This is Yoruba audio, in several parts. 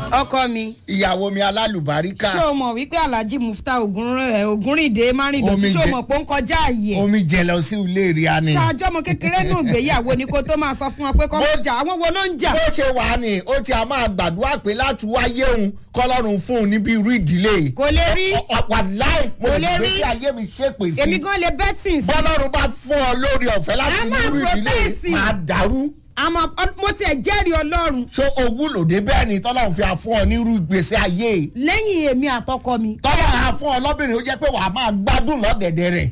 ọkọ mi ìyàwó mi alálùbáríkà ṣé o mọ̀ wípé alhaji mufta ògúnrìndé márìndọ̀tí Omi ṣé o jẹ- mọ̀ pé ó ń kọjá àyè ẹ̀ omi jẹ lọ sí ilé rí a ni. ṣáájú ọmọ kékeré náà gbéyàwó ni kó tó máa sọ fún wọn pé kọ́ ń jà àwọn wo ló ń jà bó ṣe wà ní ó ti a máa gbàdúrà pé láti wáyé òun kọlọ́run fún un níbi irú ìdílé. kò lè rí ọ̀pọ̀ láì mo Kò lè lè gbé rí. sí ayé mi ṣépè sí. èmi gan lè bẹ́tìn sí bọ́lọ́run bá fún ọ lórí ọ̀fẹ́ láti A ní máa irú ìdílé protest. máa dàrú. àmọ́ ọ- mo tiẹ̀ jẹ́rìí ọlọ́run ṣé owó lòdì bẹ́ẹ̀ ni tọ́lọ́run fi àfún ọ ní irú ìgbésí ayé. lẹ́yìn èmi àtọkọ mi tọ́lọ́run àfún ọ lọ́bìnrin ó jẹ́ pé wàá máa gbádùn lọ́dẹ̀dẹ̀ rẹ̀.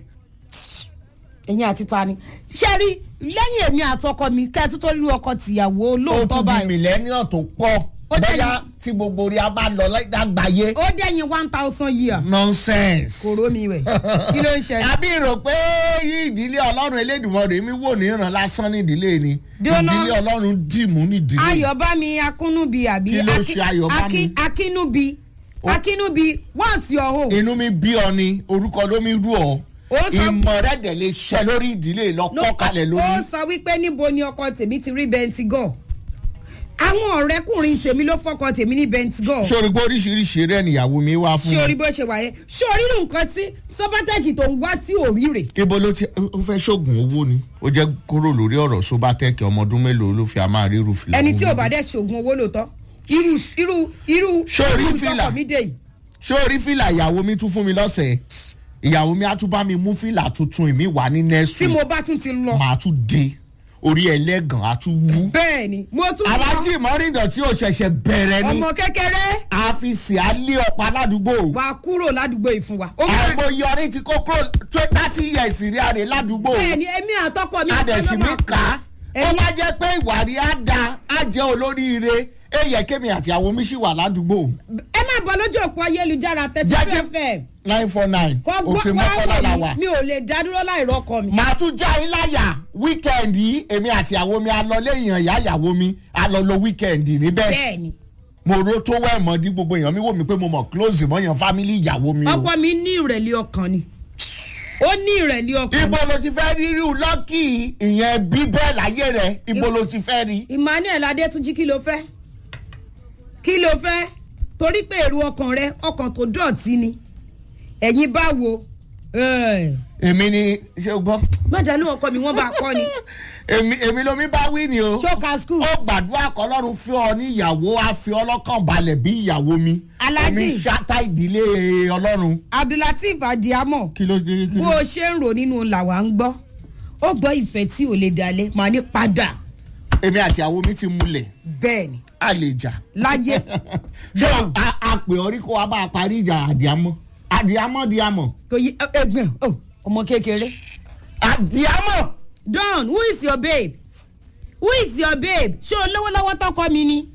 ẹ̀yin àti ta ni ṣé rí lẹ́yìn èmi àtọkọ mi kẹ́ẹ̀tú tó lú ọkọ tìyàwó ó lóòótọ́ tún di báyìí mílẹ́níọ̀ tó pọ̀ Ó dẹ̀ bóyá tí gbogbo orí a bá lọ lágbàáyé. ó dẹ̀yìn one thousand year nonsense. kòró mi rẹ̀ kí ló ń ṣẹlẹ̀ àbí rò pé yí ìdílé ọlọ́run elédùnmọ̀rẹ́ mi wò ní ìran lásán ní ìdílé ni Dúró ná. ìdílé ọlọ́run dìmú ní ìdílé. ayọ̀bámi akúnúbi àbí Kí ló Aki- ṣe Ayọ̀bámi? Aki- akínúbi akínúbi what's your home. inú mi bí ọ ni orúkọ ló mi rú ọ Ó sọ- ìmọ̀ rẹ̀ dẹ̀ lè ṣẹ lórí ìdílé lọ́kọ́ kalẹ̀ ó lórí. sọ wípé níbo ni ọkọ tèmi ti rí bẹntigọ àwọn ọ̀rẹ́kùnrin tèmi ló fọkọ tèmi ní bẹntigọ sórí pé oríṣiríṣi rẹ̀ níyàwó mi wá fún ṣé orí mi. bó ṣe wà yẹn ṣé orí nǹkan tí sọpátẹ́kì tó ń wá tí ò rí rè ibo ló ti ó fẹ́ ṣoògùn owó ni ó jẹ́ kúrò lórí ọ̀rọ̀ sobatẹ́kì ọmọ ọdún mélòó ló fi a máa rí irúfìlà. ẹni tí ò bá dẹ̀ ṣoògùn owó lóòótọ́ irú irú irú Ṣé orí irú fìlà? tọkọ mi dé yìí ṣé orí fìlà ìyàwó mi tún fún mi lọ́sẹ̀ ìyàwó mi á tún bá mi mú fìlà tuntun ìmí wà ní next tí week mo bá tún ti lọ màá tún dé orí ẹlẹ́gàn á tún wú. bẹ́ẹ̀ ni mo tún alájí ìmọ̀rìndọ̀ tí ó ṣẹ̀ṣẹ̀ bẹ̀rẹ̀ ni ọmọ kékeré àfìsì alẹ́ ọ̀pá ládùúgbò. wà á kúrò ládùúgbò yìí fún wa. ó máa- àìmọye ọ̀rẹ́ ti kókó thirty years rí àrè ládùúgbò. bẹ́ẹ̀ ni èmi àtọkọ mi adẹ̀sí mi máa kà á. ó Ẹ̀yin- bá jẹ́ pé ìwà rí á da á jẹ́ olóríire èyẹ kémi àti àwọn mi sì wà ládùúgbò. ẹ máa bọ̀ lójú òpó ayélujára thirty Jẹ́ two kí- fm nine four nine kọ́ òkè gbọ́ mọ́kànlá la wá wà. wọ̀ mí mi ò lè dá dúró láì rọ́kọ mi. màá tún já yín láyà wíkẹ́ndì yìí èmi àti àwọn mi alọ léèyàn ìyá ìyàwó mi alọ lo wíkẹ́ndì níbẹ̀. bẹ́ẹ̀ ni mo ro tó wẹ̀ mọ́ di gbogbo èèyàn mi wò mí pé mo mọ̀ close mọ́ yàn family ìyàwó mi o. ọkọ mi ní ìrẹ̀lẹ̀ ọkàn ni ó ní ìrẹ̀lẹ̀ ọkàn ibo ló ti fẹ́ rí ríru lọ́kì ìyẹn bíbẹ́ láyé rẹ̀ ibo ló ti fẹ́ rí. emmanuel adétúnjì kí ló fẹ́ kí ló fẹ́ torí pé èrò ọkàn rẹ ọkàn tó dọ̀tí ni ẹ̀yin báwo èmi ni ṣé o gbọ́. mọ̀dálù ọkọ mi wọ́n bá kọ́ ni èmi èmi lomi bá wí ni o. ṣókà skul ó gbàdúrà kọlọ́run fi ọ ní ìyàwó á fi ọlọ́kàn balẹ̀ bí ìyàwó mi. Alhaji. èmi ṣáta ìdílé ọlọ́run. abdulateef adiamo kí ló dé kí bó ló. o ṣe ń rò nínú làwa ń gbọ́ ó gbọ́ ìfẹ́ tí ò lè dalẹ̀ màá ní padà èmi àti ìyàwó mi ti múlẹ̀ bẹ́ẹ̀ ni a lè jà. láyé ṣé a a pè ọ rí kó wa bá a parí ìjà àdìámọ́ àdìámọ́ diamọ̀ tó yí ẹgbẹ́ ọmọ kékeré. àdìámọ̀. don who is your babe who is your babe ṣé o lówó lọ́wọ́ tọkọ mi ni.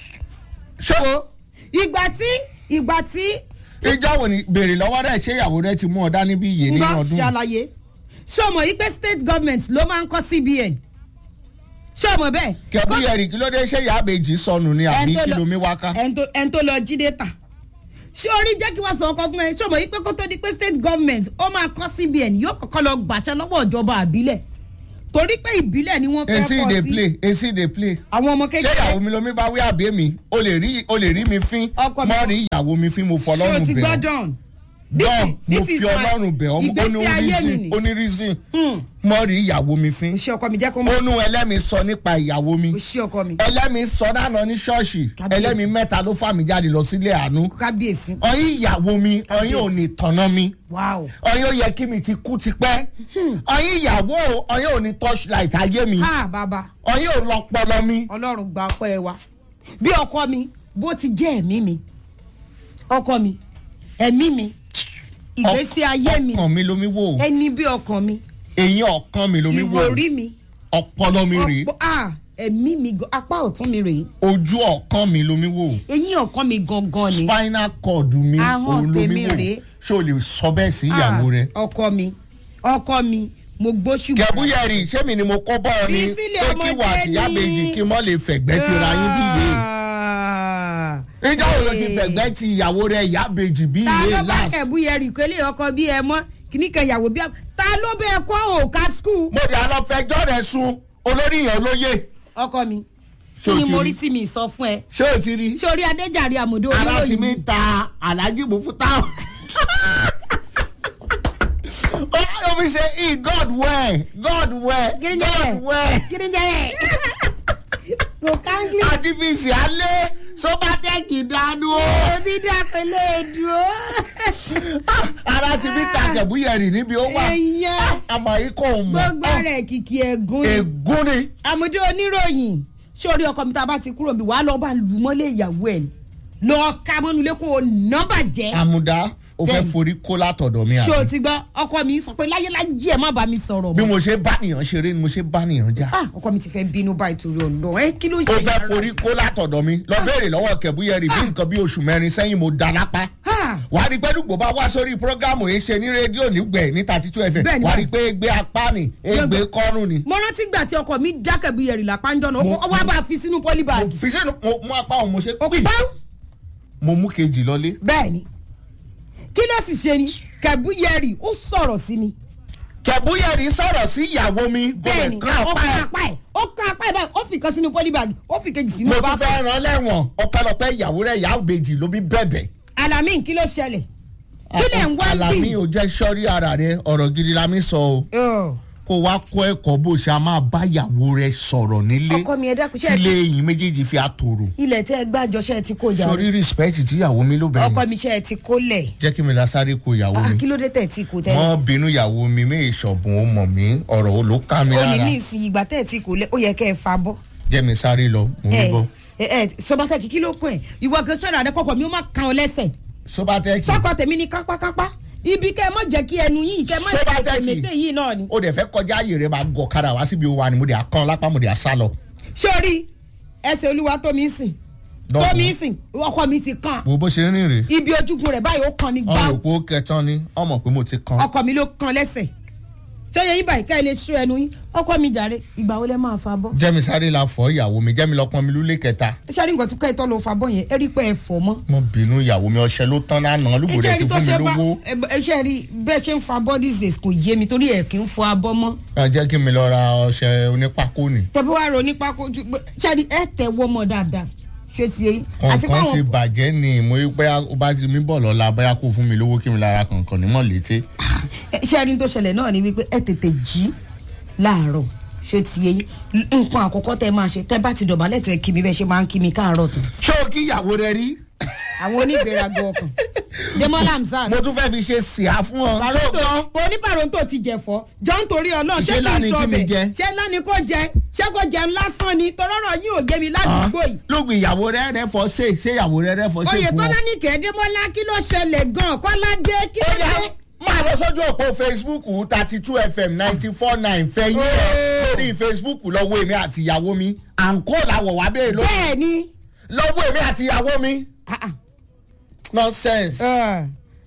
ṣé ìgbà tí ìgbà tí ìjọ wo ni béèrè lọ́wọ́ rẹ̀ ṣé ìyàwó rẹ̀ ti mú ọ dání bí iye n nínú bá ọdún. ṣàlàyé ṣé o mọ̀ yí pé state government ló máa ń kọ́ cbn ṣé o mọ̀ bẹ́ẹ̀. kẹ̀bí ẹ̀rì kí ló dé ṣé ìyá àbèjì sọnù ni àbí Ẹni tó lọ- kìlómi wáká. ẹni tó- ẹni tó lọ jí data ṣé orí jẹ́ kí wọ́n sọ ọkọ fún ẹ ṣé o mọ̀ yí pé kó tó di pé state government ó máa kọ́ cbn yóò kọ́kọ́ lọ gbàṣẹ lọ́wọ́ ìjọba àbílẹ̀ torí pé ìbílẹ̀ ni wọ́n fẹ́ èsì kọ́ dey sí play èsì dey play. àwọn ọmọ ṣé ìyàwó kékeré mi lomi bá wí àbí èmi o lè rí o lè rí mi fín Ọkọ mi- mọ́ rí ìyàwó mi fín mo ṣé o fọlọ́run ti bẹ̀ gbọ́ ọ́. dán dán mo this is fi my- ọlọ́run bẹ̀ ọ́ ó ní ìgbésí ayé mi ni. reason ó ní reason mọ́ rí ìyàwó mi fín. ṣé ọkọ mi jẹ́ kó mọ̀ ó nú ẹlẹ́mi sọ nípa ìyàwó mi. ṣé ọkọ mi ẹlẹ́mi sọ dáná ní ṣọ́ọ̀ṣì Kábíyèsí. ẹlẹ́mi mẹ́ta ló fà mí jáde lọ sílé àánú. kábíyèsí ọyìn ìyàwó mi ọyìn ò ní tọ̀nà mi wow ọyìn ó yẹ kí mi ti kú tipẹ́ ọyìn ìyàwó ọyìn ò ní torchlight ayé mi ha bàbá ọyìn ò lọpọlọ mi. ọlọ́run gba ọpẹ́ wa bí ọkọ mi bó ti jẹ́ ẹ̀mí mi ọkọ mi ẹ̀mí mi ìgbésí ayé mi ọkàn mi lomi wò ẹni bí ọkàn mi eyín ọkàn mi lomi wò ìròrí mi ọpọlọ mi rèé ọ̀pọ̀- ah, ẹ̀mí mi gan- apá ọ̀tún mi rèé ojú ọkàn mi lomi wò eyín ọ̀kan mi gangan ni spinal cord mi Ahọ́n òun lomi tèmi wò rèé. ṣé o lè sọ bẹ́ẹ̀ sí ìyàwó Ah, rẹ. ọkọ mi ọkọ mi mo gbóṣù kẹ̀búyẹ̀rì ṣé mi ni mo kọ́ bọ́ ọ ni Fi sílẹ̀ pé kí wà ọmọdé àtìyá ni. méjì kí mọ́ lè fẹ̀gbẹ́ ti ra yín bí iye. Ah. ìjọ wo ló ti fẹ̀gbẹ́ ti ìyàwó rẹ ìyá méjì bí ta iye ló bá last. kẹ̀bú yẹ rí kélé ọkọ bí ẹ mọ́ kíní kan ìyàwó bí ẹ ta ló bẹ kọ́ òòka skul. mo dì àlọ́ fẹjọ́ rẹ̀ sun olórí ìyàn olóye. ọkọ mi Ṣé kí o ni ti mo rí? rí tí mi sọ fún ẹ ṣé o ti rí ṣé orí adéjàre àmọ̀dé ara ti mi oníròyìn ta alhaji mufuta ó fi ṣe e god well god well Kí ni god jẹ́? well kí ni jẹ́ kò káńgì àti fi ṣe alẹ́ sọ́bátẹ́kì dánú o. òbí dàpẹ́lẹ́ dùn ara ti mi ta kẹ̀búyẹ̀rì níbi ó wà ẹ̀yàn àmọ́ yìí kò mọ̀ gbogbo rẹ̀ kìkì ẹ̀gún ni. ègún ni. àmọ̀dé oníròyìn sórí ọkọ mi tá a bá ti kúrò níbi wàá lọ́ọ́ bá lù mọ́lé ìyàwó ẹ̀ ni lọ́ọ́ ká mọ́nulẹ̀ kó o ná bàjẹ́. àmùdá o fẹ́ Bẹ́ẹ̀ni. forí kó látọ̀dọ̀ mi ṣé o àbí. ti gbọ́ ọkọ mi sọ pé láyélájì ẹ̀ má bá mi sọ̀rọ̀ bí mọ́. mo ṣe bá nìyàn ṣeré ni mo ṣe bá nìyàn já. Ah, ọkọ mi ti fẹ́ bínú báyìí torí ọ̀nà ẹ kí ló ń o ṣe fẹ́ yàrá? forí kó látọ̀dọ̀ mi lọ béèrè lọ́wọ́ kẹ̀búyẹ̀rì bí nǹkan bí oṣù mẹ́rin sẹ́yìn mo da lápá. Ah, wà á rí pé dùgbò bá wá sórí prógámù yìí ṣe ní rédíò nígbẹ̀ ní thirty two fm Bẹ́ẹ̀ni, wà á rí bẹ́ẹ̀ni. pé gbé apá ni ègbé kọ́rùn ni. mo rántí gbà tí ọkọ mi dákẹ́ bí ẹ̀rì lápánjọ́ náà Mo- ó wá bá a fi sínú pọ́líbàgì. fi sẹ́nu mo mú apá òun mo ṣe pì Báwo? mo mú kejì lọlé. bẹ́ẹ̀ ni kí ló sì ṣe ni kẹ̀búyẹ̀rì ó sọ̀rọ̀ sí mi. kẹ̀búyẹ̀rì sọ̀rọ̀ sí ìyàwó mi mo bẹ́ẹ̀ lè ni kán ó apá kan ẹ̀. apá ẹ̀ ó kan apá ẹ̀ báyìí ó fi kan sínú pọ́líbàgì ó fi kejì sínú mo ọba tún fẹ́ ràn lẹ́wọ̀n ọpẹ́lọpẹ́ ìyàwó rẹ̀ ìyá òbejì ló bí bẹ̀bẹ̀. alamin kí ló ṣẹlẹ̀ kí lẹ̀ ń wá Àlàmí bí. ò jẹ́ sọ́rí ara rẹ̀ ọ̀rọ̀ gidi la mi sọ o kó wá kọ́ ẹ̀kọ́ bó ṣe a máa bá ìyàwó rẹ̀ sọ̀rọ̀ nílé ọkọ mi ẹ dákun ṣe tí ẹ ilé ti yìí méjèèjì fi àtòrò. ilẹ̀ tẹ́ ẹ gbàjọ ṣe ẹ ti kó jà sọ́rí respect tí ìyàwó mi ló bẹ̀rẹ̀ ọkọ mi ṣe ẹ ti kó lẹ̀ jẹ́ kí mi la sáré ko ìyàwó Ah, mi. kí ló dé tẹ̀ ẹ ti kó tẹ́lẹ̀ wọ́n bínú ìyàwó mi mí ìṣọ̀bùn ó mọ̀ mí ọ̀rọ̀ ó ló ká mi ó ní lára ní ìsìn ìgbà tẹ́ ẹ ti kó lẹ̀ ó yẹ kẹ́ ẹ fa bọ́ jẹ́ mi sáré lọ mo ń bọ̀. ẹ ẹ sọbatẹ kìkì ló kún ẹ ìwọ gan sọ̀rọ̀ àdé kọkọ mi ó má kan ọ lẹ́sẹ̀ sọ́bátẹ́kì sọkọ tèmi ní kápákápá ibi kẹ́ ẹ má jẹ́ kí ẹnu yìí kẹ́ ẹ má jẹ́ Sọ́bátẹ́kì. tèmẹ́tẹ́ yìí náà ni. ó dẹ̀ fẹ́ kọjá ààyè rẹ̀ máa gọ̀ kadà wá síbi wa ni mo dẹ̀ kán lápá mo dẹ̀ sá lọ. sórí ẹsẹ̀ olúwa tó mi ń sìn tó Dọ́kun. mi ń sìn ọkọ mi ti kàn wo bó ṣe ń rìn rè ibi ojúgun rẹ̀ báyìí ó kàn ní ọmọ gbáù òpó kẹtàn ni ọmọ pé mo ti kán. ọkọ mi ló kàn lẹ́sẹ̀ sọyẹ yín báyìí ká ẹ lè ṣó ẹnu yín ọkọ mi jàre ìgbà wo lẹ máa fa bọ́. jẹ́mi sáré la fọ́ ìyàwó mi jẹ́mi lọ́pọ́n mi lúlé kẹta sáré nǹkan tí ká ìtọ́ lọ fa bọ́ yẹn ẹ rí pé ẹ fọ̀ mọ́. mo bínú ìyàwó mi ọṣẹ ló tán lánàá lùgbò rẹ ti fún mi lówó ẹ ṣe rí bẹ́ẹ̀ ṣe ń fa bọ́ these days kò yé mi torí ẹ̀ kì í fọ abọ́ mọ́. ẹ jẹ́ kí mi lọ ra ọṣẹ onípákó ni tẹ̀bí wàá ro nípa kó ṣáàdì ẹ tẹ̀ wọ́ mọ́ dáadáa ṣé ti yé àti kọ̀ọ̀kan ti káwọn bàjẹ́ ni mo rí pé ó bá ti mí bọ̀ lọ́la bóyá kó fún mi lówó kí mi lára kọ̀ọ̀kan ní mọ̀lété ṣáàdì tó ṣẹlẹ̀ náà ni wípé ẹ tètè jí láàárọ̀ ṣé ti yé nǹkan àkọ́kọ́ tẹ máa ṣe tẹ bá ti dọ̀bálẹ̀ tẹ kí mi bẹ́ẹ̀ ṣe máa ń kí mi káàárọ̀ tó ṣé o kí ìyàwó rẹ rí àwọn onígbèraga ọkàn demola hamzat mo tún fẹ́ fi ṣe sìá fún ọ ṣé o gbọ́ onípàrọ̀ǹtò ti jẹ̀fọ́ jọ ń torí ọlọ́run ṣé Ṣé kì í lánìí sọ kí mi bẹ̀ jẹ? ṣé lánìí kò jẹ ṣé kò jẹun lásán ni tọ́rọ́rọ̀ yín ò yé mi ládùúgbò yìí. lóògùn ìyàwó rẹ rẹ fọ ṣe ṣé ìyàwó rẹ rẹ fọ ṣe oyè fún ọ. tọ́lá ní kẹ́ẹ́dẹ́mọ́lá kí ló ṣẹlẹ̀ gan-an kọ́ládé kí ó ló yá ṣe. máa lọ sójú òpó facebook thirty two fm ninety four nine fẹ́yìn ẹ̀ Oh. lórí facebook lọ́wọ́ èmi àti ìyàwó mi àǹkó làwọ̀ wá bẹ́ẹ̀ ló bẹ́ẹ̀ ni lọ́wọ́ èmi àti ìyàwó mi ah, ah, nonsense. eh,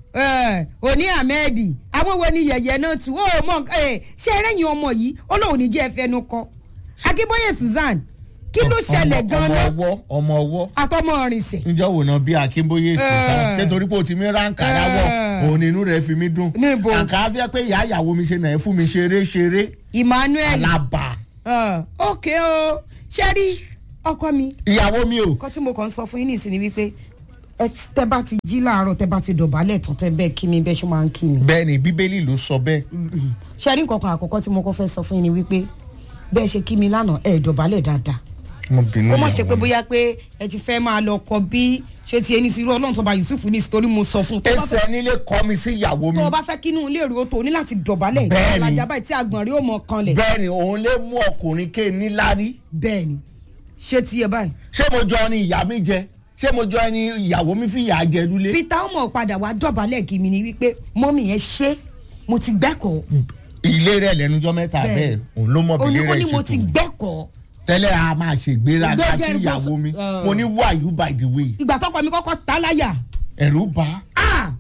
eh, òní ahmed àwọn wo ni yẹ̀yẹ́ náà tù ó mọ eh, ṣé ẹrẹ́yìn ọmọ yìí ó lóun ní jẹ́ ẹfẹ́nu kọ akínbóyè susan kí ló ṣẹlẹ̀ ọmọ gan-an ọwọ́ ọmọ ọwọ́ àtọmọ ọ̀rìnṣẹ̀ níjọ́ wò náà bí akínbóyè sùn Eh. sáà ṣé torí pé o ti mi ránkà ráwọ̀ Eh. òun inú rẹ̀ fi mí dùn. Níbo? àǹkà fẹ́ pé ìyá ìyàwó mi ṣe náà ẹ fún mi ṣeré ṣeré emmanuel alábà Ah, ok o ṣe rí ọkọ mi ìyàwó mi o. nǹkan tí mo kàn ń sọ fún yín nìsín ni wípé ẹ tẹ bá ti jí láàárọ̀ tẹ bá ti dọ̀bálẹ̀ tán tẹ bẹ́ẹ̀ kí mi bẹ́ẹ̀ ṣe máa ń kí mi. bẹ́ẹ̀ ni bíbélì ló sọ bẹ́ẹ̀. ṣe rí nǹkan kan àkọ́kọ́ tí mo kọ́ fẹ́ sọ fún yín ni wípé bẹ́ẹ̀ ṣe kí mi lánàá ẹ̀ dọ̀bálẹ̀ dáadáa. mo bínú ó má ṣe ìyàwó pé mi. bóyá pé ẹ ti fẹ́ máa lọ kọ bí ṣé ti ẹni sí irú ọlọ́run tó bá yusuf ní ìsìtorí mo sọ fún un. tó bá fẹ́- ẹsẹ̀ nílé kọ́ mi sí ìyàwó mi. tó o bá fẹ́ kínú ilé ìró tó o ní láti dọ̀bálẹ̀ Bẹ́ẹ̀ni. ìgbàlajà báyìí tí àgbọ̀n rí ó mọ kanlẹ̀. bẹ́ẹ̀ ni òun lè mú ọkùnrin ké níláárí. bẹ́ẹ̀ ni ṣé ti yẹ báyìí. ṣé mo jọ ni ìyá mi jẹ ṣé mo jọ ni ìyàwó mi fi ìyà jẹ lulẹ̀. peter ọmọ padà wá dọ̀bálẹ̀ kí mi ni wípé mọ́mì yẹn ṣe mo ti gbẹ́kọ̀ọ́ ilé rẹ̀ lẹ́nujọ́ mẹ́ta Bẹ́ẹ̀. bẹ́ẹ̀ òun ló mọ̀ bí ó ní ilé ó rẹ̀ ní ṣe mo tó. ti gbẹ́kọ̀ọ́ tẹ́lẹ̀ a máa ṣègbéraga Gbẹ́jẹ́ sí ń bọ́ ìyàwó sọ- mi Ah. mo ní who are you by the way ìgbà tọkọ mi kọ́kọ́ ta láyà ẹ̀rù bá ah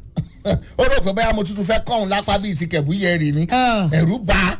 ó rò pé báyà mo tuntun fẹ́ kọ́hún lápá bíi ti kẹ̀bú yẹ̀rì ni Ah. ẹ̀rù bá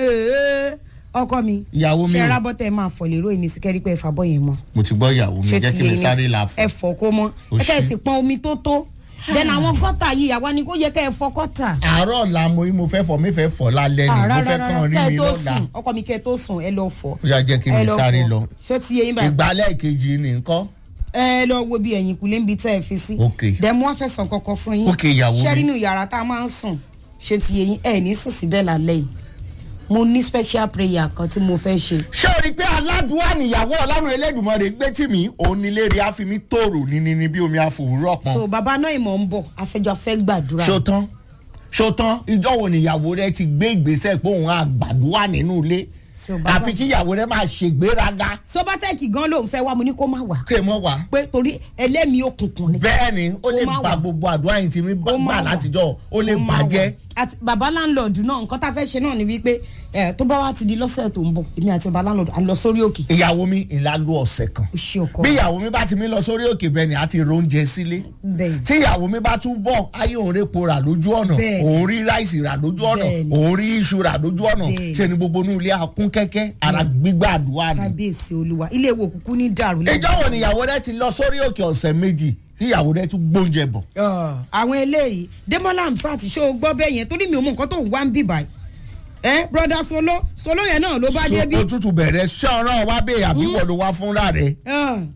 ọkọ mi ìyàwó mi ṣe o. rábọ́tẹ̀ máa fọ̀ lérò ìní sí kẹ́rí pé ẹ̀fà bọ́ yẹn mọ́ mo ti gbọ́ ìyàwó mi jẹ́ kí mi sáré la fún ẹ fọ̀ kó mọ́ O ẹ kẹ́ ẹ ṣé. sì pọn omi tó tó then àwọn gọ́tà yìí àwa ni kó yẹ kẹ́ ẹ fọ gọ́tà. àárọ̀ ọ̀la mo mo fẹ́ fọ mi fẹ́ fọ lálẹ́ ni mo fẹ́ kàn rí kẹ́ ẹ mi tó lọ́la sùn ọkọ mi kẹ́ ẹ tó sùn ẹ lọ fọ. ó yà jẹ́ kí ẹ mi lọ sáré fọ. lọ ṣé ti yé yín báyìí. ìgbálẹ̀ kejì ni nǹkan ẹ lọ wo bí ẹ̀yìn kùlé ń bi tẹ́ ẹ fi sí. Ok. dẹ̀ mo wá fẹ́ sàn kankan fún yín. Ok, ìyàwó mi. ṣé nínú yàrá tá a máa ń sùn ṣé ti yé yín ẹ ní sùn síbẹ̀ lálẹ́ yìí. mo ní special prayer kan tí mo fẹ́ ṣe. ṣé o rí i pé aládùúwà níyàwó ọlọ́run elédùnmọ̀rẹ́ gbé tì mí òun nílé rí àfimí tòrò níní ní bí omi àfòwúrọ̀ pọn so bàbá náà ìmọ̀ ń bọ̀ afẹ́jọ́ fẹ́ gbàdúrà. ṣó tán ṣó tán ìjọ wo níyàwó rẹ ti gbé ìgbésẹ̀ pé òun àgbàdúrà nínú ilé So, bàbá- àfi kí ìyàwó rẹ máa ṣègbéraga sobatẹ́ẹ̀kì gan ló ń fẹ́ wá mo ní kó má wà. kí ẹ mọ̀ wá. pé torí ẹlẹ́mìí òkùnkùn ni. bẹ́ẹ̀ ni ó lè Ó máa ba wà. gbogbo àdúrà yìí tí mi Ó máa gbà wà. látijọ́ ó lè Ó máa bàjẹ́. wà. àti bàbá láńlọ́ọ̀dù náà nǹkan tá a fẹ́ ṣe náà ni wípé ẹ tó bá wá ti di lọ́sẹ̀ tó ń bọ̀ èmi àti bàbá láńlọ́ọ̀dù à ń lọ sórí òkè. ìyàwó mi ìlà lu ọ̀sẹ̀ kan ó ṣe ọkọ bí ìyàwó mi bá ti mi lọ sórí òkè bẹ́ẹ̀ ni a ti róúnjẹ sílé bẹ́ẹ̀ tí ìyàwó mi bá tún bọ̀ ayé òun repo rà lójú ọ̀nà Bẹ́ẹ̀. òun rí ráìsì rà lójú ọ̀nà Bẹ́ẹ̀ ni. òun rí iṣu rà lójú ọ̀nà Bẹ́ẹ̀. ṣe ni gbogbo inú ilé akún kẹ́kẹ́ ara gbígbà àdúrà ni. kábíyèsí olúwa ilé ìwò kúkú ní dàrú. ìjọ wo ni ìyàwó rẹ ti lọ sórí òkè ọ̀sẹ̀ méjì tí ìyàwó rẹ tún gbóúnjẹ bọ̀. Ọ̀, àwọn eléyìí demola hamsat ṣó o gbọ́ bẹ́ẹ̀ yẹn torí mi ò mọ nǹkan tó ń wá ń bì báyìí. ẹ broda solo solo yẹn náà ló bá So, dé bí. òtútù bẹ̀rẹ̀ ṣọ́ọ̀rọ̀ wá bẹ́ẹ̀ àbí wọ́n ló wá fúnra rẹ̀ Ọ̀.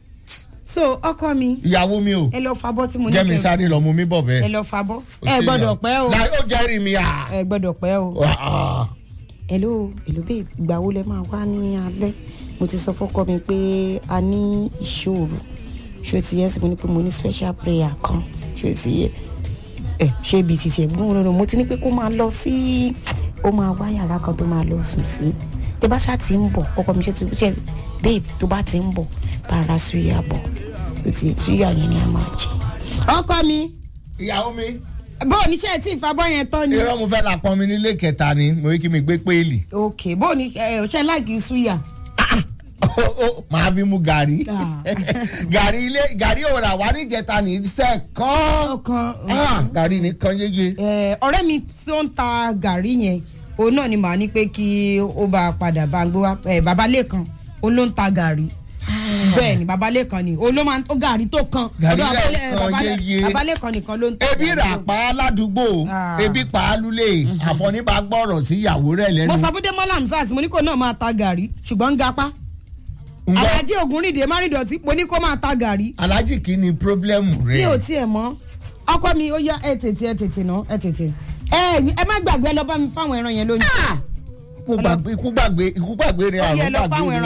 so ọkọ mi ìyàwó mi o ẹ lọ fabọ́ tí mo ní jẹ́ mi kẹ́- sáré lọ mú mi bọ̀ ẹ bẹ́ẹ̀. lọ fabọ́ Ó ẹ ṣe gbọ́dọ̀ yà. pẹ́ o Láì ó jẹ́rìí mi à. ẹ gbọ́dọ̀ pẹ́ o. Ah, ah. hello hello babe ìgbà wo lẹ máa wá ní alẹ́ mo ti sọ fọ́kọ mi pé a ní ìṣòro ṣé o ti yẹ sí mo ní pé mo ní special prayer kan ṣé o ti yẹ ẹ ṣé ibi títí ẹ gbọ́n lọ́nà mo ti ní pé kó máa lọ sí ó máa wá yàrá kan tó máa lọ sùn sí tó bá ṣáà ti ń bọ̀ ọkọ mi ṣe ti ṣe babe tó bá ti ń bọ̀ bá ara suya bọ̀ o ti suya yẹn ni a máa jẹ. ọkọ mi ìyàwó mi bó o ní ṣe tí ìfabọ́ yẹn tán ni. irọ́ mo fẹ́ la pọn mi nílé kẹta ni mo rí kí mi gbé péèlì. ok bó o ní ṣe láìkí suya. màá fi mu gàrí Ah. gàrí ilé gàrí òrà wà níjẹta ní sẹ́ẹ̀kan ọkàn Ah, gàrí nìkan yéye. Eh, ọ̀rẹ́ mi tó ń ta gàrí yẹn òun náà ni màá ní pé kí ó bá a padà bá ń gbé wá eh, bàbá lẹ́kan òun ló ń ta gàrí bẹ́ẹ̀ ni bàbá lẹ́kan ni òun ló máa ń tó gàrí tó kan Gàrí Ọ̀dọ̀ Bàbá Lé- lẹ́ẹ̀kan Bàbá Lé- yéye. bàbá lẹ́kan nìkan ló ń ta ebi gàrí rà o. pa á ládùúgbò Ah. ebi pa á lulẹ̀ àfọ̀níbà gbọ́rọ̀ sí ìyàwó rẹ̀ lẹ́nu. mo sọ fún demola hamsat mo ní kó náà máa ta gàrí ṣùgbọ́n ń gapá Ǹgbọ́, alájí ògúnrìndé márìndọ̀tí mo ní kó máa ta gàrí alájì kí ni pírọ́blẹ́mù mi ò rẹ̀. tiẹ̀ mọ́ ọkọ mi ó yá ẹ tètè ẹ tètè ná ẹ tètè ẹ ẹ má gbàgbé ẹ lọ bá mi fáwọn ẹran yẹn lóyún. ikú gbàgbé ikú gbàgbé ikú gbàgbé ni Ó yẹ àrùn lọ fáwọn gbàgbé ni. ẹran